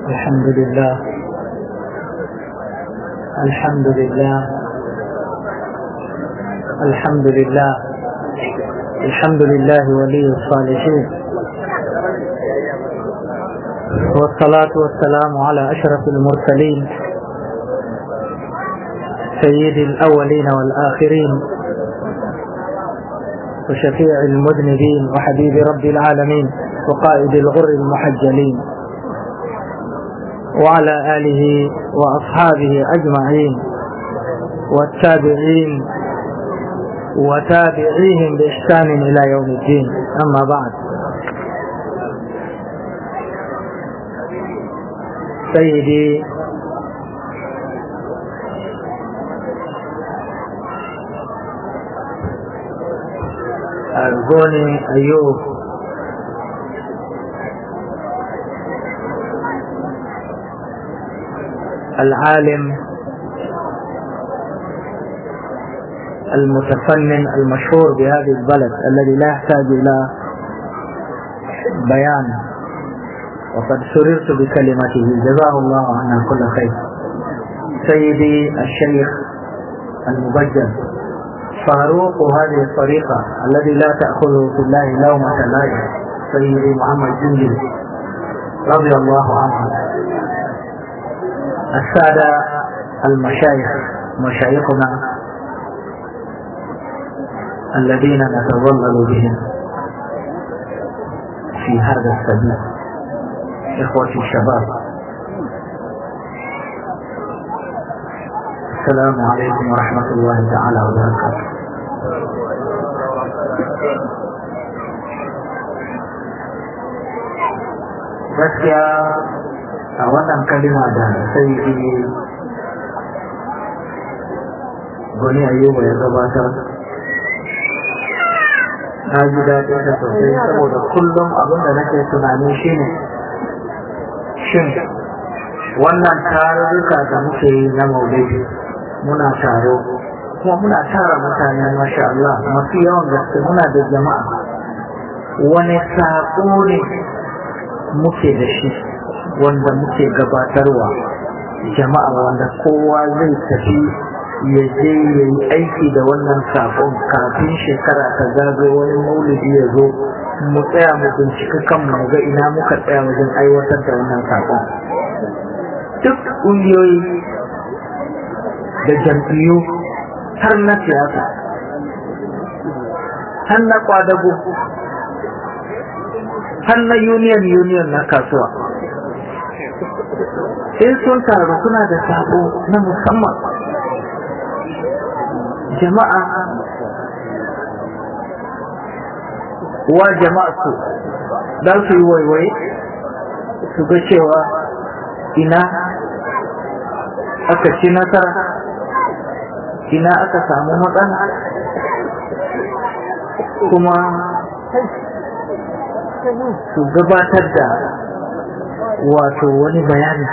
الحمد لله الحمد لله الحمد لله الحمد لله ولي الصالحين والصلاة والسلام على أشرف المرسلين سيد الأولين والآخرين وشفيع المذنبين وحبيب رب العالمين وقائد الغر المحجلين وعلى آله وأصحابه أجمعين والتابعين وتابعيهم بإحسان إلى يوم الدين أما بعد سيدي أرجوني أيوب العالم المتفنن المشهور بهذه البلد الذي لا يحتاج إلى بيان وقد سررت بكلمته جزاه الله عنا كل خير سيدي الشيخ المبجل فاروق هذه الطريقة الذي لا تأخذه في الله لومة لائم سيدي محمد جنجل رضي الله عنه السادة المشايخ مشايخنا الذين نتظلل بهم في هذا السبيل إخوتي الشباب السلام عليكم ورحمة الله تعالى وبركاته gaskiya a wannan kalima da sai gani ayyuba ya gabatar na ji daɗin da sosai saboda kullum abin da nake tunani shine shin wannan tarurruka da muke yi na maulidi muna taro kuma muna tara mutane masha Allah mafi yawan gaske muna da jama'a wani saƙo ne muke da shi wanda muke gabatarwa jama'a wanda kowa zai tafi ya je ya yi aiki da wannan sakon kafin shekara ta zago wani maulidi ya zo mu tsaya mu bincika kanmu mu ga ina muka tsaya wajen aiwatar da wannan sakon duk ƙungiyoyi da jam'iyyu har na siyasa har na kwadago har na union union na kasuwa sai sun taru suna da sabo na musamman jama'a wa jama'a su za su yi waiwai su ga cewa ina aka ci nasara ina aka samu matsala kuma su gabatar da wato wani bayani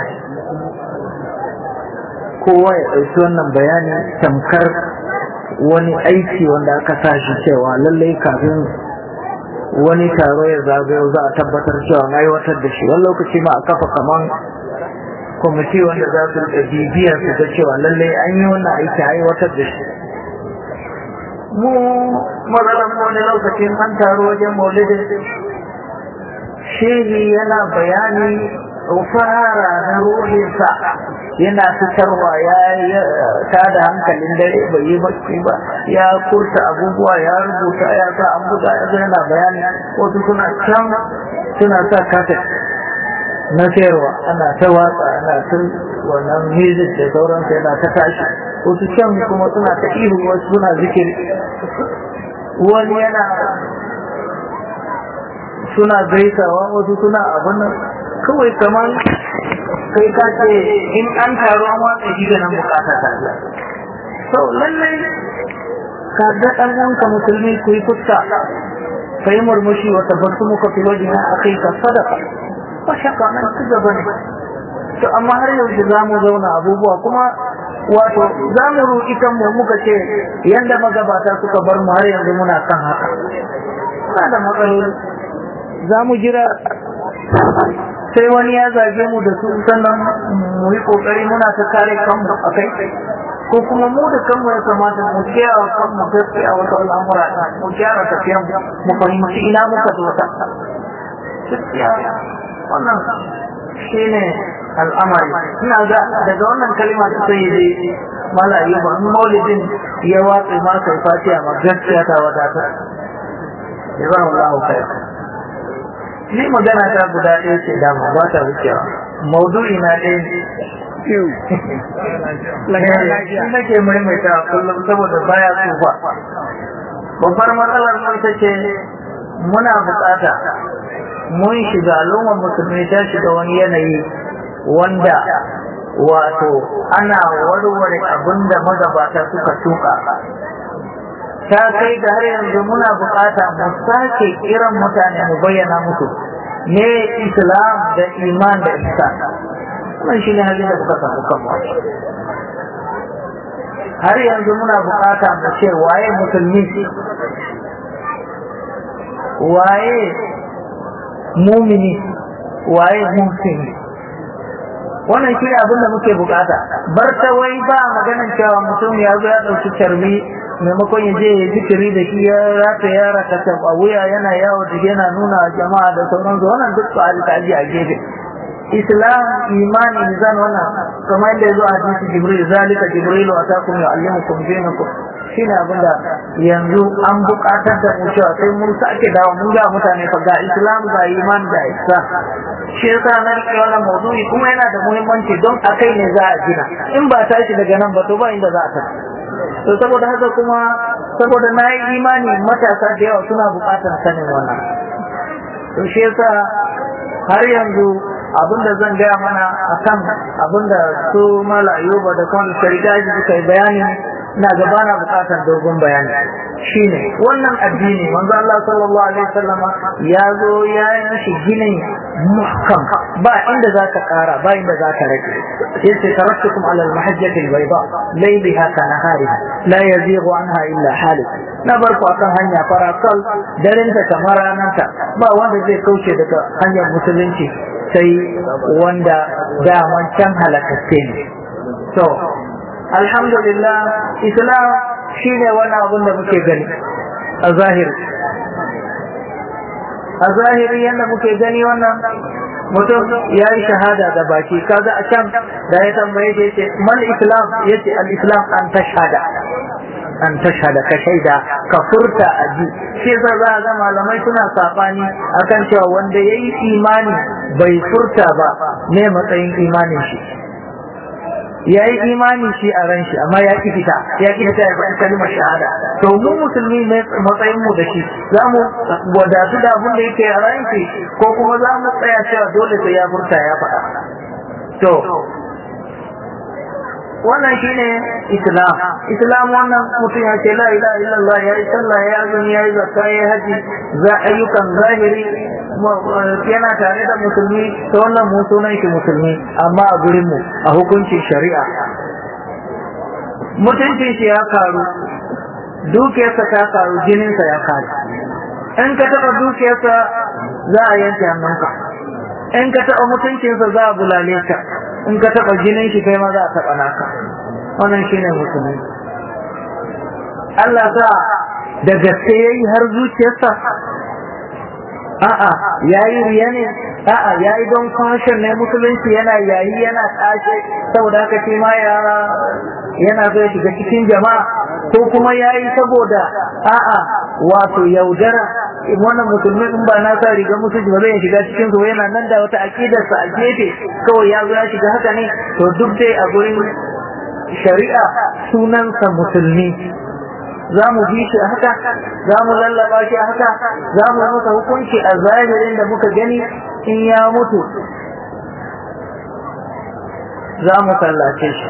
kowa ya ɗauki wannan bayani tamkar wani aiki wanda aka tashi cewa lallai kafin wani taro ya zagayo za a tabbatar cewa an aiwatar da shi wani lokaci ma a kafa kaman kwamiti wanda za su da bibiyar su ga cewa lallai an yi wannan aiki a aiwatar da shi mu matsalan wani lokacin an taro wajen maulidin shehi yana bayani fara na ruhinsa yana fitarwa ya tada hankalin dare bai yi bacci ba ya kurta abubuwa ya rubuta ya sa an buga ya zo yana bayani wasu suna can suna sa kasa na sayarwa ana ta watsa ana ta wannan music da sauransu yana ta tashi wasu can kuma suna ta ihu wasu suna zikiri wani yana suna gaisawa wasu suna abin nan kawai kamar kai ka ce in an taru an watsa shi da nan bukata ta Allah so lallai ka ga dan wanka musulmi ku yi fuska kai murmushi wa tabbasu muka fi wajina akai ka sadaka ba shakka nan ci gaba ne to amma har yanzu za mu zauna abubuwa kuma wato za mu roƙi kanmu muka ce yanda magabata suka bar mu har yanzu muna kan haka muna da matsaloli za mu jira sai wani ya zage mu da su sannan mu yi kokari muna ta kare kanmu a kai ko kuma mu da kanmu ya kamata mu kiyaye kanmu gaskiya wata al'amura mu gyara tafiyan mu fahimci ina muka zo ta gaskiya wannan shine al'amari ina ga daga wannan kalma ta sai dai mala ayyuba in maulidin ya watsa ma kai fatiha ma gaskiya ta wadata jazakallahu khair ni magana ta guda ɗaya ce dama ba ta wucewa maudu'i na ɗaya shi nake maimaita kullum saboda baya tsufa babbar matsalar mun ta ce muna bukata mun shiga al'ummar musulmi ta shiga wani yanayi wanda wato ana warware abin da magabata suka tuka ta kai da har yanzu muna bukata mu sake kiran mutane mu bayyana musu ne islam da iman da ihsan wannan shine halin da kuka samu kanmu har yanzu muna bukata mu ce waye musulmi waye mumini waye muhsini wannan shi ne abin da muke bukata bar ta wai ba maganan cewa mutum ya zo ya ɗauki carbi maimakon ya je ya zikiri da shi ya rata ya rata a wuya yana yawo da yana nuna jama'a da sauransu wannan duk su alƙaji a gefe islam imani mizan wannan kamar yadda ya zo a hadisi jibril zalika jibril wa atakum yu'allimukum dinakum shine abin da yanzu an buƙatar da mu cewa sai mun sake dawo mun ga mutane fa ga islam ga iman ga islam shi yasa na rike wannan maudu'i kuma yana da muhimmanci don akai ne za a gina in ba tashi daga nan ba to ba inda za a tafi to saboda haka kuma saboda na yi imani matasa da yawa suna buƙatar sanin wannan to shi yasa har yanzu abinda zan gaya mana akan abinda su mala ayuba da kuma shari'a suka yi bayani na gaba na bukatar dogon bayani shine wannan addini manzo Allah sallallahu alaihi wasallam ya zo ya yi mishi ginin muhkam ba inda za ka kara ba inda za ka rage yace taraktukum ala al-mahajjati al-bayda laylaha ka nahariha la yazighu anha illa halik na bar ku akan hanya farakal daren ta kamar rananta ba wanda zai kauce daga hanyar musulunci sai wanda daman can halakatte ne to alhamdulillah islam shine wani abun da muke gani a zahiri a zahiri yadda muke gani wannan mutum ya yi shahada da baki kaga a can da ya tambaye shi yace mal islam yace al islam an tashhada an tashhada ka shaida ka furta a ji shi yasa za a ga malamai suna sabani akan cewa wanda yayi imani bai furta ba ne matsayin imanin shi ya yi imani shi a ran shi amma ya ki fita ya ki fita ya faɗi kalmar shahada to mu musulmi matsayin mu da shi za mu wadatu da abin da yake a ran shi ko kuma za mu tsaya cewa dole sai ya furta ya faɗa to wannan shine islam islam wannan mutum ya ce la ilaha illallah ya yi sallah ya azumi ya yi zakka ya yi haji za ayyukan zahiri yana tare da musulmi ta wannan mu sunan shi musulmi amma a gurin mu a hukuncin shari'a mutuncin shi ya karu dukiyarsa ta karu jininsa ya karu in ka taɓa dukiyarsa za a yanke hannunka in ka taɓa mutuncinsa za a bulale ka in ka taɓa jinin shi kai ma za a taɓa naka wannan shine musulmi Allah sa da gaske yayi har zuciyarsa a'a yayi riya ne a'a yayi don fashion ne musulunci yana yayi yana tashe saboda haka shi ma ya yana so ya shiga cikin jama'a ko kuma yayi saboda a'a wato yaudara wannan musulmi in ba na sa riga musulunci ba zai shiga cikin su yana nan da wata aqidarsa a gefe kawai ya zo ya shiga haka ne to duk dai a gurin shari'a sunansa musulmi za mu bi shi a haka za mu lallaba shi a haka za mu masa hukunci a zahirin da muka gani in ya mutu za mu sallace shi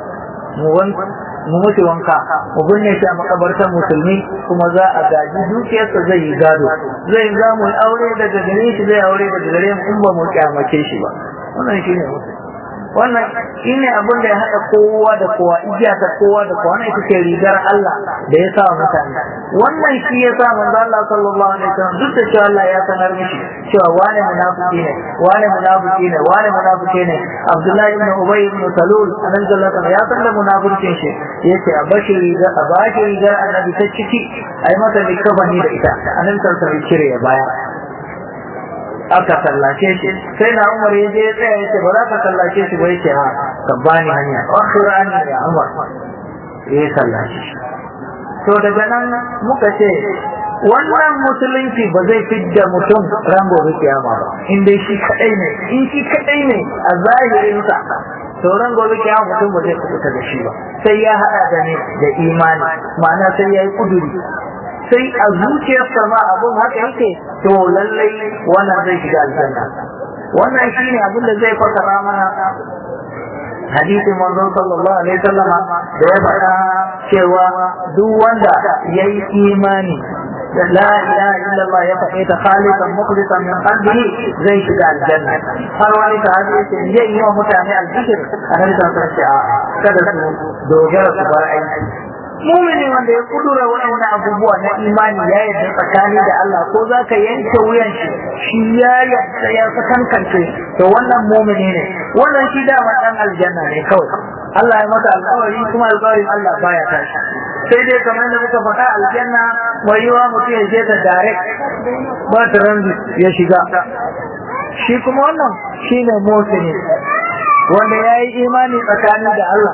mu mutu wanka mu binne shi a makabartar musulmi kuma za a gaji dukiyarsa zai yi gado zai za mu aure daga gare shi zai aure daga gare mu in ba mu kyamace shi ba wannan shi ne musulmi wannan shine abin da ya haɗa kowa da kowa igiya ta kowa da kowa ita ce rigar Allah da ya sa mutane wannan shi ya sa manzo Allah sallallahu alaihi wasallam duk da cewa Allah ya sanar mishi cewa wane munafiki ne wane munafiki ne wane munafiki ne Abdullahi ibn Ubay ibn Salul annabi sallallahu alaihi ya san da munafikin shi yace a bashi rigar a bashi rigar annabi ta ciki ai masa likafani da ita annabi sallallahu alaihi cire ya baya aka sallace shi sai na umar ya je ya tsaya ya ce ba za ka sallace shi ba ya ce ha ka bani hanya akhira an ya umar ya sallace shi to daga nan muka ce wannan musulunci ba zai fidda mutum ran gobe kiyama ba in dai shi kadai ne in shi kadai ne a zahirinsa to ran gobe kiyama mutum ba zai kubuta da shi ba sai ya hada da ne da imani ma'ana sai ya yi kuduri sai a zuciyarsa ma abun haka yake to lallai wannan zai shiga aljanna wannan shine abin da zai fasara mana hadisin manzon sallallahu alaihi wasallama da ya faɗa cewa duk wanda yayi imani da la ilaha illallah ya faɗe ta khalisan mukhlisan min qalbihi zai shiga aljanna har wani sahabi yace zai yi wa mutane albishir annabi sallallahu alaihi wasallam kada su dogara su bar aiki mumini wanda ya kudura wani abubuwa na imani ya yadda tsakani da Allah ko za ka yanke wuyan shi shi ya yadda ya sakankance to wannan mumini ne wannan shi dama dan aljanna ne kawai Allah ya masa alƙawari kuma alƙawarin Allah baya tashi sai dai kamar da muka faɗa aljanna mai yiwa mutum ya je da direct ba transit ya shiga shi kuma wannan shine mutane wanda ya yi imani tsakani da Allah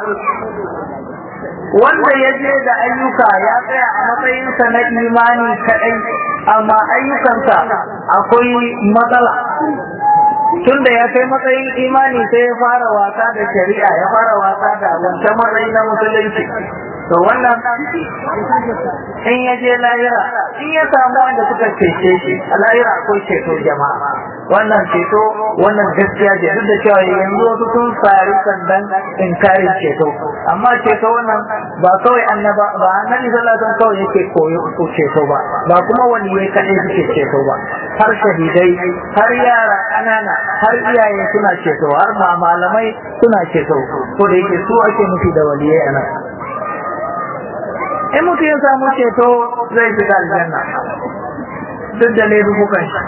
wanda ya je da ayyuka ya tsaya a matsayinsa na imani kaɗai amma ayyukansa akwai matsala tunda ya kai matsayin imani sai ya fara wasa da shari'a ya fara wasa da wancan matsayi na musulunci to wannan in ya je lahira in ya samu wanda suka cece shi a lahira akwai ceto jama'a wannan ceto wannan gaskiya ce duk da cewa yanzu wasu sun fari sandan inkarin ceto amma ceto wannan ba kawai annaba ba annabi sallallahu alaihi wasallam kawai yake koyo ko ceto ba ba kuma wani yayi kadai suke ceto ba har shahidai har yara ƙanana har iyaye suna ceto har ma malamai suna ceto ko da yake su ake nufi da waliyai anan in mutum ya samu ceto zai shiga aljanna duk da laifukan shi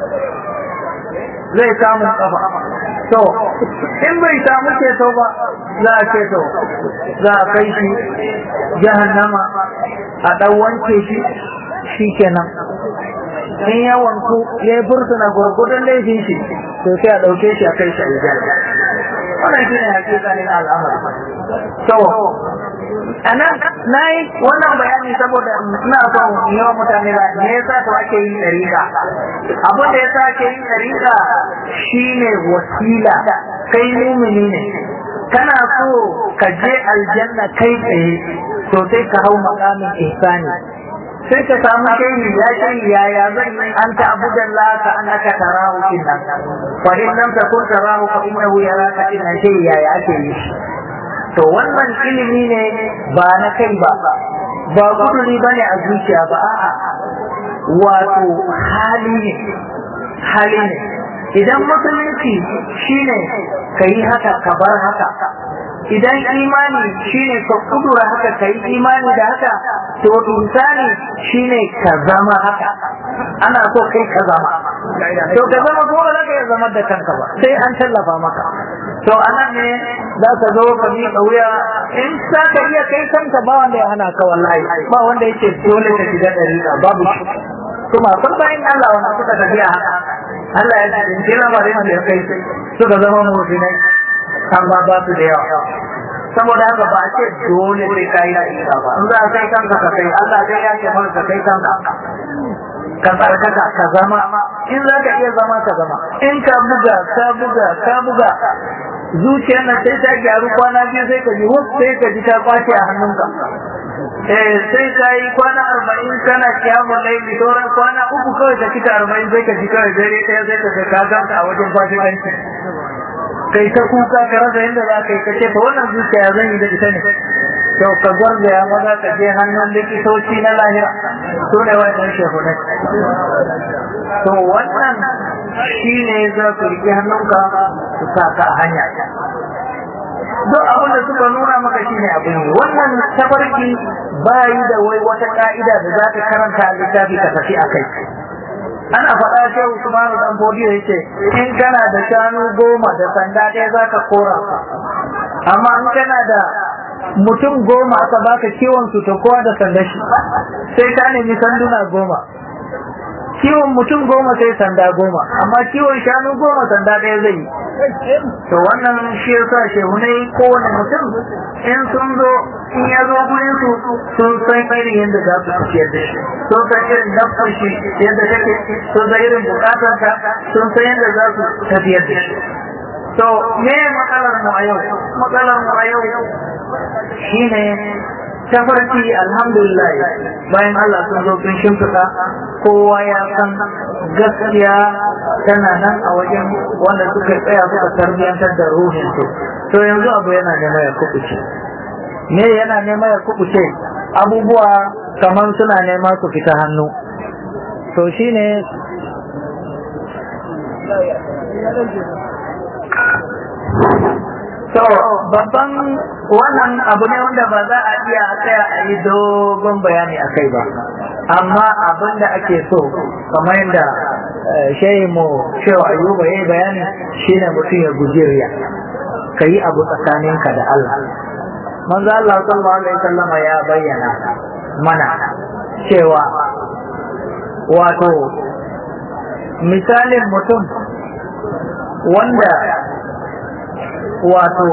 zai samu kafa to in bai samu ceto ba za a ceto za a kai shi jahannama a ɗan wanke shi shi kenan in ya wanku ya yi bursuna gwargwadon laifin shi to sai a ɗauke shi a kai shi aljanna wannan shi ne hakikanin al'amari to anan na yi wannan bayani saboda ina son yawan mutane da me yasa to ake yin dariƙa abin da yasa ake yin dariƙa shine wasila kai mumini ne kana so ka je aljanna kai tsaye to sai ka hau makamin ihsani sai ka samu shehi ya ce yaya zan yi an ta abudan la ka annaka tarahu kinnan fa in lam takun tarahu fa innahu yaraka kinnan shehi yaya ake yi to wannan ilimi ne ba na kai ba ba guduri ba ne a zuciya ba a'a wato hali ne hali ne idan musulunci shine ka yi haka ka bar haka idan imani shine ka kudura haka ka yi imani da haka to insani shine ka zama haka ana so kai ka zama to ka zama ko ba za ka iya zama da kanka ba sai an tallafa maka to anan ne za ka zo ka bi wuya in za ka iya kai kanka ba wanda ya hana ka wallahi ba wanda yake dole ka shiga dariƙa babu shi kuma sun bayan Allah wanda suka tafiya haka Allah ya tsinci lamarin da ya kai suka zama musulmai kan ba ba su da yawa saboda haka ba a ce dole sai kai dariƙa ba in za ka kai kanka ka kai Allah zai ya ce maka kai kanka ka tsarkaka ka zama in za ka iya zama ka zama in ka buga ka buga ka buga zuciyar nan sai ta gyaru kwana biyu sai ka ji wasu sai ka ji ta kwace a hannunka eh sai ka yi kwana arba'in kana kiyamun laili sauran kwana uku kawai ka cika arba'in sai ka ji kawai dare ɗaya sai ka ka ganta a wajen fasikanci kai ta kuka ka rasa yadda za ka yi ka ce ta wannan zuciya zan yi da ita ne to ka garzaya maza ka je hannun likitoci na lahira su ne wannan shehunai to wannan shi ne za ku riƙe hannunka su sa ka a hanya duk abin da suka nuna maka shine abin yi wannan tafarki bayi da wai wata ka'ida da za ka karanta a littafi ka tafi a kai ana faɗa ce Usman dan Bodiyo yace in kana da shanu goma da sanda ɗaya za ka kora amma in kana da mutum goma aka baka kiwon su to kowa da sanda shi sai ka nemi sanduna goma kiwon mutum goma sai sanda goma amma kiwon shanu goma sanda ɗaya zai yi to wannan shi yasa shehunai kowane mutum in sun zo in ya zo gurin su sun san irin yadda za su tafiyar da shi sun san irin nafsar shi yadda take sun san irin bukatarsa sun san yadda za su tafiyar da shi to me matsalar mu a yau matsalar mu a yau shine tafarki alhamdulillah bayan Allah sun zo sun shimfiɗa kowa ya san gaskiya tana nan a wajen wanda suka tsaya suka tarbiyyantar da ruhin su to yanzu abu yana nema ya kubuce me yana nema ya kubuce abubuwa kamar suna nema su fita hannu to shine To babban wannan abu ne wanda ba za a iya tsaya a yi dogon bayani a kai ba. Amma abin da ake so kamar yadda shehi mu shewa ayuba ya yi bayani shine mutum ya guji riya. Ka yi abu tsakaninka da Allah. Manzo Allah sallallahu alaihi wasallam ya bayyana mana cewa wato misalin mutum wanda wato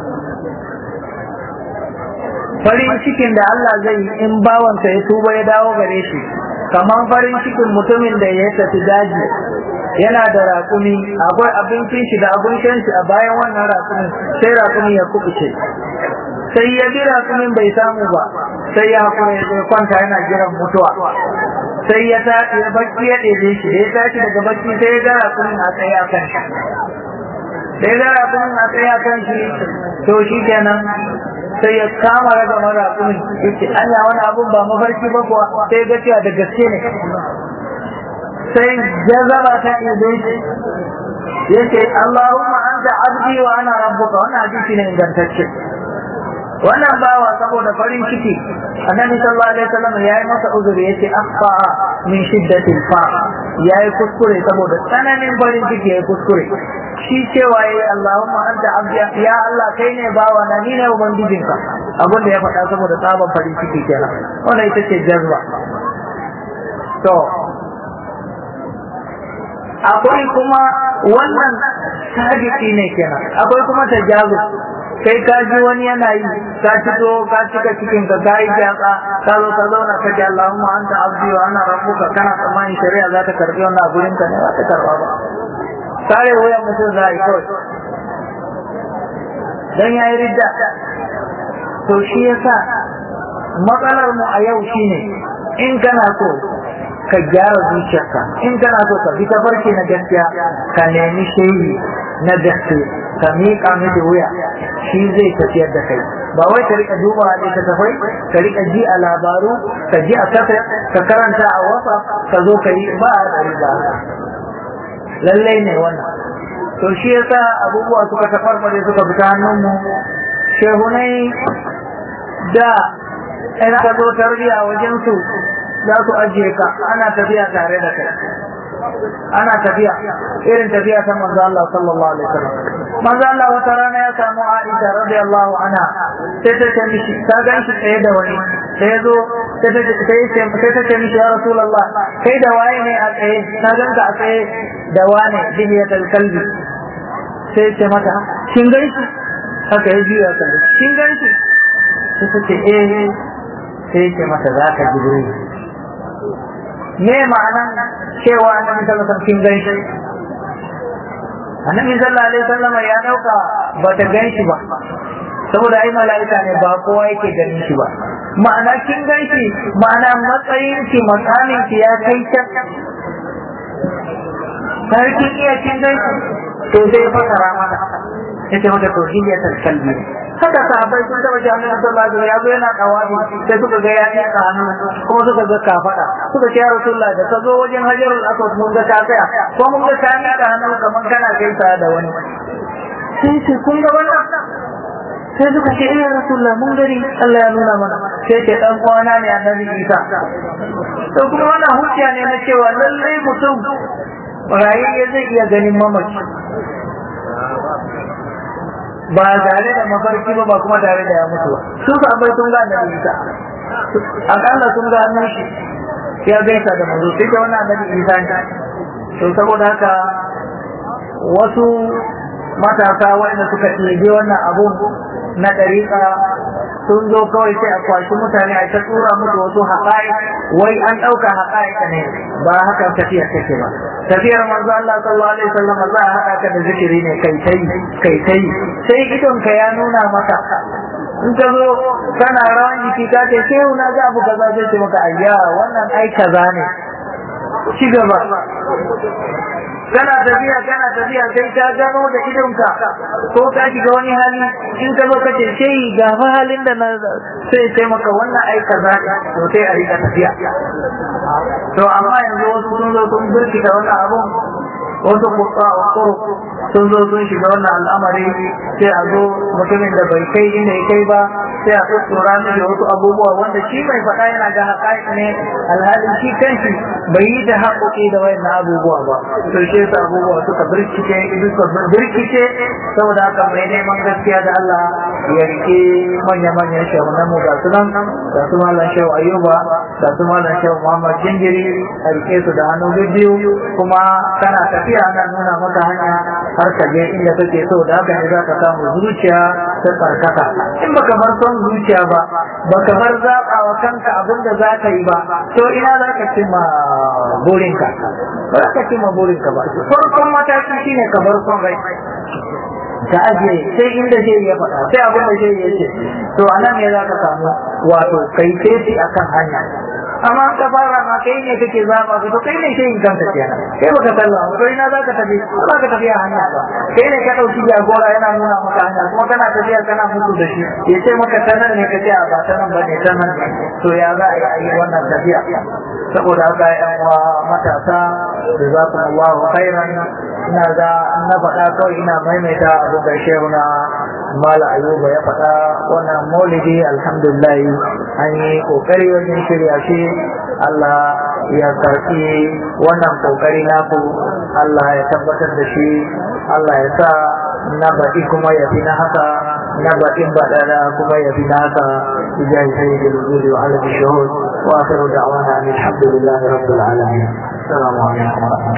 farin cikin da Allah zai yi in bawansa ya tuba ya dawo gare shi kamar farin cikin mutumin da ya tafi daji yana da raƙumi akwai abincin shi da abin shan shi a bayan wannan raƙumin sai raƙumi ya kubuce sai ya bi raƙumin bai samu ba sai ya hakura ya zo kwanta yana jiran mutuwa sai ya tashi ya bacci ya ɗebe shi da ya tashi daga bacci sai ya ga raƙumin a tsaye a kan shi sai ga rakumin a tsaya kan shi to shi kenan sai ya kama raga mara rakumin yake anya wani abun ba mafarki ba kuwa sai ga cewa da gaske ne sai jazaba ta ibe shi yake Allahumma anta abdi wa ana rabbuka wannan hadisi ne ingantacce wannan bawa saboda farin ciki annabi sallallahu alaihi wasallam yayi masa uzuri yace akhfa min shiddatil fa yayi kuskure saboda tsananin farin ciki yayi kuskure shi cewa yayi Allahumma anta abdi ya Allah kai ne bawa na ni ne ubangijinka abin da ya faɗa saboda tsaban farin ciki kenan wannan ita ce jazba to akwai kuma wannan sadiki ne kenan akwai kuma tajazu kai ka ji wani yana yi ka fito ka cika cikin ka kai jaka ka zo ka zauna ka ji Allahumma anta abdi wa ana rabbuka kana tsammanin shari'a za ta karbi wannan gurin ka ne ba ta karba ba sare wuyan mutum za a yi kawai dan ya yi ridda to shi yasa matsalar mu a yau shine in kana so ka gyara zuciyarka in kana so ka bi tafarki na gaskiya ka nemi shehi na gaske ka miƙa miki wuya shi zai tafiyar da kai ba wai ka rika duba da ta tafai ka rika ji a labaru ka ji a kafa ka karanta a wasa ka zo ka yi ba a riba lallai ne wannan to shi yasa abubuwa suka tafarfare suka fita hannunmu shehunai da ina ka zo tarbiya wajen su za su ajiye ka ana tafiya tare da kai ana tafiya irin tafiya ta manzo Allah sallallahu alaihi wasallam manzo Allah wata rana ya samu Aisha radiyallahu anha sai ta ce mishi ta gan shi tsaye da wani sai ya zo sai ta ce sai ta ce mishi ya rasulullah kai da waye ne a tsaye na gan ka a tsaye da wane bihiyatul kalbi sai ce mata kin gan shi haka ya juya kan kin gan shi sai ta ce eh sai ce mata za ka jibril me ma'anan cewa annabi sallallahu alaihi wasallam kin gan shi annabi sallallahu alaihi wasallam ya dauka ba ta gan shi ba saboda ai mala'ika ne ba kowa yake ganin shi ba ma'ana kin gan shi ma'ana matsayin ki makamin ki ya kai can sarkin iya kin gan shi to sai fasara mana yace maka tauhidiyatul kalbi haka sahabbai sun taba ji annabi sallallahu alaihi wasallam ya zo yana kawani sai suka ga ya nika hannu kuma suka ga kafada suka ce ya rasulullah da ka zo wajen hajarul aswad mun ga ka tsaya ko mun ga ka nika hannu kaman kana gaisa da wani sai ce kun ga wannan sai suka ce eh rasulullah mun gani Allah ya nuna mana sai ce dan kwana ne annabi Isa to kuma wannan hujja ne na cewa lallai mutum rayayye zai iya ganin mamaci ba tare da mafarki ba ba kuma tare da ya mutu ba su sabai sun ga annabi Isa akalla sun ga hannun shi ya gaisa da manzo sai da wannan annabi Isa ne to saboda haka wasu matasa waɗanda suka ɗebe wannan abun na ɗariƙa sun zo kawai sai a kwashi mutane a ta tura musu wasu haƙa'i wai an ɗauka haƙa'i ne ba haka tafiyar take ba tafiyar manzo Allah sallallahu alaihi wasallam za a haɗa ka da zikiri ne kai tai kai tai sai idon ka ya nuna maka in ka zo kana rawan jiki ka ce sai na ga abu kaza zai ce maka ayya wannan ai kaza ne ci gaba kana tafiya kana tafiya sai ka gano da idonka ko ka shiga wani hali in ka zo ka ce sai ga fa halin da na sai sai maka wannan ai kaza to sai a rika tafiya to amma yanzu wasu sun zo sun birkita wannan abun wasu kusa a sun zo sun shiga wannan al'amari sai a zo mutumin da bai kai inda ya kai ba sai a tsora mishi wasu abubuwa wanda shi mai faɗa yana ga haƙaƙi ne alhalin shi kanshi bai yi da haƙoƙi da wayan abubuwa ba to shi yasa abubuwa suka birkice suka birkice saboda haka mai neman gaskiya da Allah ya rike manya-manyan shahunan mu ga su nan ga su malam shehu ayuba ga su malam shehu muhammad jingiri a rike su da hannu biyu kuma kana tafiya ana nuna maka hanya har ka je inda kake so da haka ne za ka samu zuciya ta tsarkaka in baka bar son zuciya ba baka bar zaɓa wa kanka abin da za ka yi ba to ina za ka cimma burinka ba za ka cimma burinka ba farkon mataki shine ka bar son rai ka ajiye sai inda zai ya faɗa sai abin da zai ya ce to a nan ne za ka samu wato kai tesi akan hanya amma ka fara ma kai ne kake zaba ka to kai ne sai in kanka kenan kai baka salla ba to ina zaka tafi ba ka tafi a hanya ba kai ne ka dauki jagora yana nuna maka hanya kuma kana tafiya kana mutu da shi ya ce maka tanan ne kace a ba tanan ba ne tanan to ya za a yi wannan tafiya saboda haka yan uwa matasa jazakumullahu khairan ina ga na faɗa kawai ina maimaita abu da shehu na mala ayuba ya faɗa wannan maulidi alhamdulillah an yi kokari wajen shirya shi Allah ya karɓi wannan kokari naku Allah ya tabbatar da shi Allah ya sa na baɗi kuma ya fi na haka na baɗin baɗaɗa kuma ya fi na haka ijahi sayyidul wujudi wa alamin shuhud wa akhiru da'wana alhamdulillahi rabbil alamin assalamu alaikum